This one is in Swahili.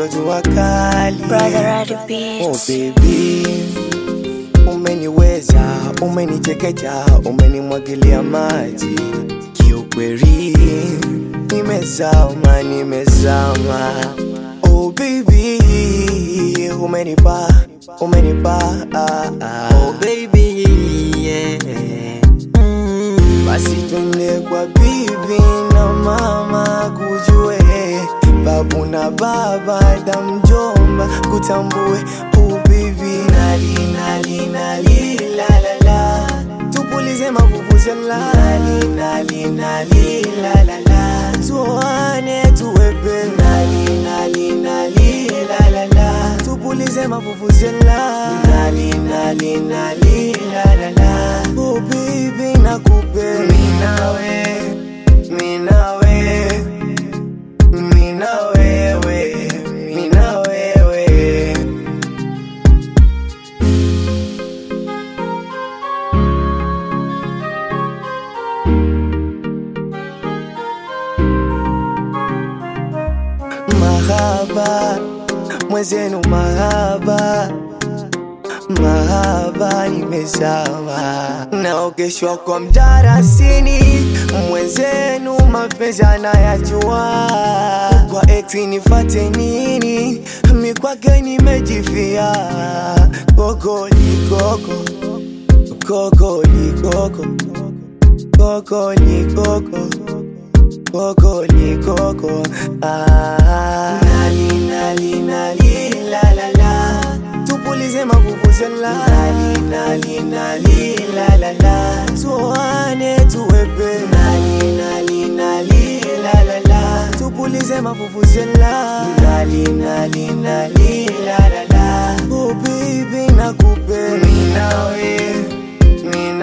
ndo jua kali Brother Radi Oh Beats. baby, umeniweza, umenichekecha, umenimwagilia maji. Kiukweli nimezama, nimezama. Oh baby, umenipa, umenipa. Ah, ah. Oh baby, yeah. Mm, basi twende kwa bibi na mama kujue babu na baba da mjomba kutambue oh baby nali nali nali la la la tupulize mavuvuzela nali nali nali la la la tuone tuwepe nali nali nali la la la tupulize mavuvuzela nali nali nali la la la oh baby nakupenda minawe minawe mina wewe, mina wewe. Mahaba, mwenzenu mahaba mahaba nimezama, naogeshwa kwa mdarasini, mwenzenu mapenzi anayajua. Kwa eti nifate nini? Mi kwake nimejifia. Koko ni koko, koko ni koko, koko ni koko koko ni koko ah. nali nali nali la la la tupulize mavuvuzela nali nali nali la la la tuane tuwepe nali nali nali la la la tupulize mavuvuzela nali nali nali la la la oh baby nakupenda minawe mina